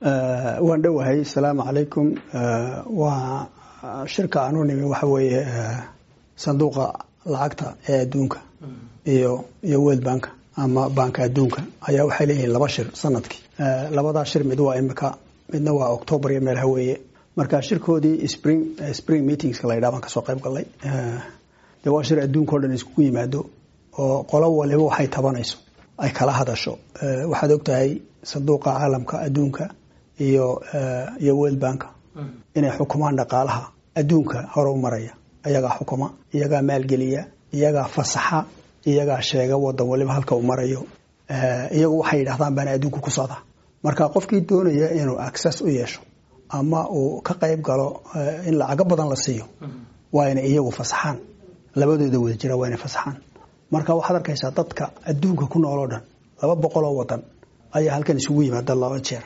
waan dhowahay asalaamu calaykum waa shirka aanu nimi waxa weeye sanduuqa lacagta ee adduunka iyo iyo world bank ama banka adduunka ayaa waxay leeyihiin laba shir sanadkii labadaa shir mid waa imika midna waa octoobar iyo meel haweeye marka shirkoodii spring spring meetingska la yidhaha baan kasoo qayb galnay dee waa shir adduunka o dhan iskugu yimaado oo qolo waliba waxay tabanayso ay kala hadasho waxaad ogtahay sanduuqa caalamka adduunka iyo iyo world bank inay xukumaan dhaqaalaha adduunka hore u maraya iyagaa xukuma iyagaa maalgeliya iyagaa fasaxa iyagaa sheega wadan waliba halka uu marayo iyagu waxay yidhahdaan baana adduunka ku socda marka qofkii doonaya inuu access u yeesho ama uu ka qayb galo in lacago badan la siiyo waa inay iyagu fasaxaan labadooda wada jira waa inay fasaxaan marka waxaad arkaysaa dadka adduunka ku nool oo dhan laba boqol oo wadan ayaa halkan isugu yimaada laba jeer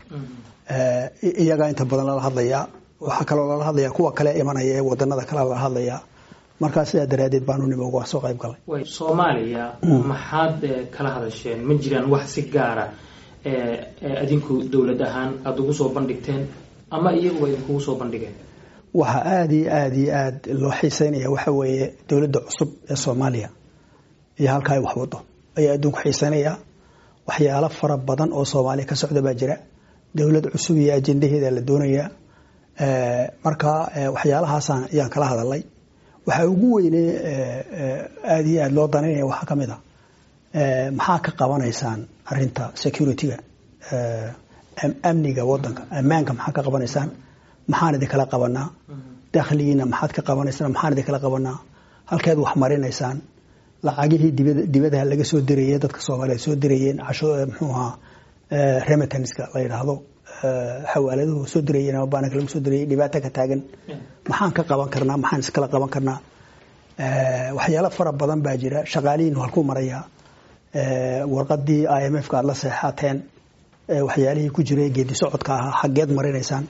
iyagaa inta badan lala hadlayaa waxaa kaloo lala hadlayaa kuwa kale imanaya ee wadanada kale lala hadlayaa markaa sidaa daraadeed baanu nimo uga soo qayb galay soomaaliya maxaad kala hadasheen ma jiraan wax si gaara adinku dowlad ahaan aada ugu soo bandhigteen ama iyaguba idinkugu soo bandhigeen waxaa aada iyo aada iyo aada loo xiiseynaya waxa weeye dowladda cusub ee soomaaliya iyo halka ay waxwado ayaa adduunku xiiseynaya waxyaalo fara badan oo soomaaliya ka socda baa jira dowlad cusub iyo ajendaheeda la doonaya marka waxyaalahaasaan ayaan kala hadalay waxaa ugu weyne aada iyo aada loo danaynaya waxaa ka mid a maxaa ka qabanaysaan arinta security-ga amniga wadanka ammaanka maxaa ka qabanaysaan maxaan idinkala qabanaa dakhligiina maxaad ka qabanaysaan maxaan idinkala qabanaa halkeed wax marinaysaan lacagihii dibadaha laga soo dirayey dadka soomaaliyeed soo dirayeen muxuu ahaa remitanska la yidhaahdo xawaaladuhu soo dirayeen ama baananka lagu soo dirayay dhibaato ka taagan maxaan ka qaban karnaa maxaan iskala qaban karnaa waxyaalo fara badan baa jira shaqaalihiinu halkuu marayaa warqadii i m f ka aad la seexateen waxyaalihii ku jiray geedi socodka ahaa xaggeed marinaysaan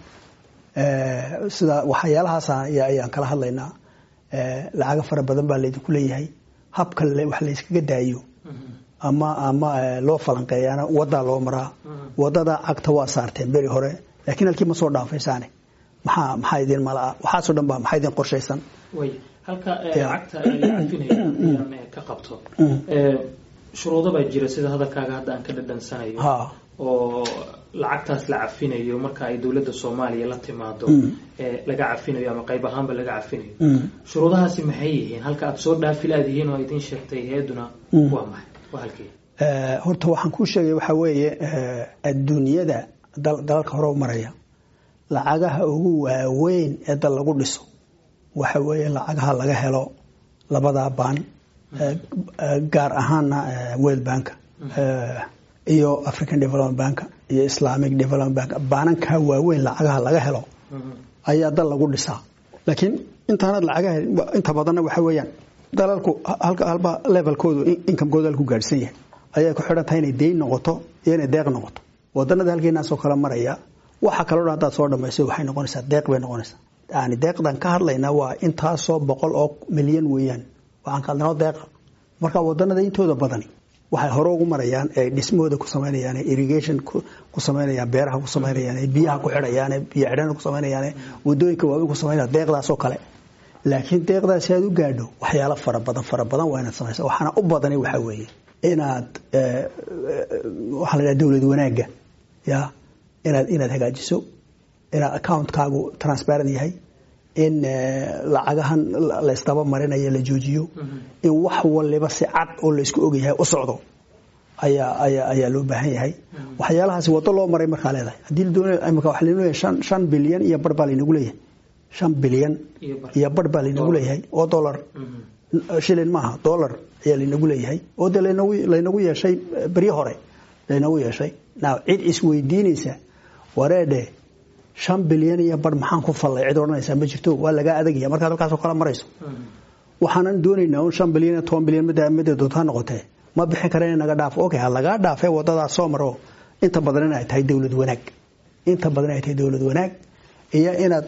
sida waxyaalahaas ayaan kala hadlaynaa lacago fara badan baa laydinku leeyahay habka wax layskaga daayo ama ama loo falanqeeyaana wadaa loo maraa wadada cagta waa saarteen beri hore laakiin halkii ma soo dhaafaysaane maxaa maxaa idin malaa waxaasoo dhan ba maxaa idin qorshaysan way halka lacagta la cafinaya ka qabto shuruudo baa jira sida hadalkaaga hadda aan ka dhadhansanayo oo lacagtaas la cafinayo marka ay dowladda soomaaliya la timaado laga cafinayo ama qayb ahaanba laga cafinayo shuruudahaasi maxay yihiin halka aad soo dhaafi laadihiin oo idin sheegtay heeduna waa maxay waa halkii horta waxaan kuu sheegay waxaa weeye adduunyada dalalka hore u maraya lacagaha ugu waaweyn ee dal lagu dhiso waxa weeye lacagaha laga helo labadaa baan gaar ahaana world bank iyo african development bank iyo islamic development bank baananka waaweyn lacagaha laga helo ayaa dal lagu dhisaa laakiin intaanad lacagaha inta badanna waxa weeyaan dalalku halba levelkoodu inkamkooda halku gaadhsan yahay ayay ku xidhan tahay inay deyn noqoto iyo inay deeq noqoto wadanada halkeenaasoo kale maraya waxa kaloo dhan haddaad soo dhamayso waxay noqonaysaa deeq bay noqonaysaa yani deeqdan ka hadlaynaa waa intaasoo boqol oo milyan weeyaan waxaan ka hadlaynoo deeqa marka wadanada intooda badani waxay hore ugu marayaan ee dhismahooda ku samaynayaan irrigation ku samaynayaan beeraha ku samaynayaan biyaha ku xidhayaan biyo xidhana ku samaynayaan wadooyinka waaweyn ku samaynayaan deeqdaasoo kale laakiin deeqdaasi aad u gaadho waxyaalo fara badan fara badan waa inaad samaysa waxaana u badani waxaa weeye inaad waxaa la dhaha dowlad wanaagga ya inaad inaad hagaajiso inaad accountkaagu transparent yahay in lacagahan la isdaba marinayo la joojiyo in wax waliba si cad oo la isku ogyahay u socdo ayaa ayaa ayaa loo baahan yahay waxyaalahaasi wado loo maray markaa leedahay haddii la doonayo imika waxa laynagu leeyahay shan shan bilyan iyo bar baa laynagu leeyahay shan bilyan iyo bar baa laynagu leeyahay oo dollar shilin maaha dollar ayaa laynagu leeyahay oo dee laynagu laynagu yeeshay beryo hore laynagu yeeshay now cid isweydiinaysa wareedhe shan bilyan iyo bar maxaan ku fallay cid odhanaysaa ma jirto waa lagaa adagaya markaad halkaasoo kala marayso waxaanan doonaynaa un shan bilyan iyo toban bilyan midda midda doontaa noqotee ma bixin kara in naga dhaafo okay ha lagaa dhaafee wadadaas soo maro inta badan in ay tahay dowlad wanaag inta badan ay tahay dowlad wanaag iyo inaad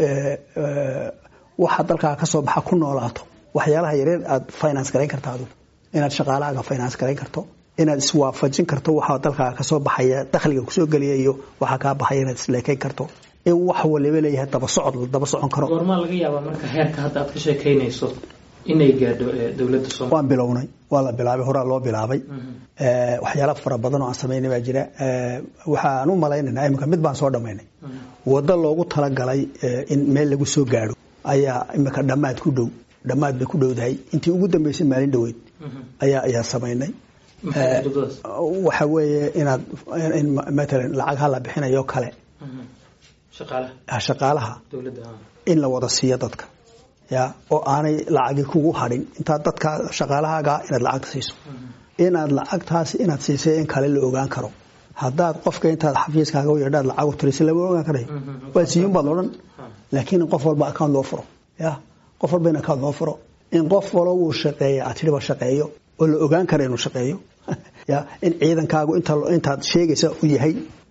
waxa dalkaa ka soo baxa ku noolaato waxyaalaha yareer aad finance garayn karta adigu inaad shaqaalahaaga finance garayn karto inaad iswaafajin karto waxaa dalkaaga kasoo baxaya dakhliga kusoo geliya iyo waxaa kaa baxaya inaad isleekayn karto in wax waliba leeyahay daba socod la daba socon karo goormaa laga yaabaa marka heerka hadda aad ka sheekaynayso inay gaadho dowladda Soomaaliya waan bilownay waa la bilaabay horaa loo bilaabay ee waxyaalo fara badan oo aan sameynay baa jira ee waxaan u maleynaynaa imika mid baan soo dhamaynay wado loogu talagalay in meel lagu soo gaadho ayaa imika dhammaad ku dhow dhammaad bay ku dhowdahay intii ugu dambeysay maalin dhoweyd ayaa ayaa sameynay waxa weeye inaad in matalan lacag hala bixinayo kale shaqaalaha in la wada siiyo dadka ya oo aanay lacagi kugu hadhin intaad dadka shaqaalahaaga inaad lacagta siiso inaad lacagtaasi inaad siisay in kale la ogaan karo haddaad qofka intaad xafiiskaaga u yeedhaad lacag u tirisa lama ogaan karayo waa siiyun baad odhan laakiin in qof walba account loo furo ya qof walba in account loo furo in qof walo uu shaqeeya aad tidhiba shaqeeyo oo la ogaan kara inuu shaqeeyo ya in ciidankaagu intaad sheegaysa u yahay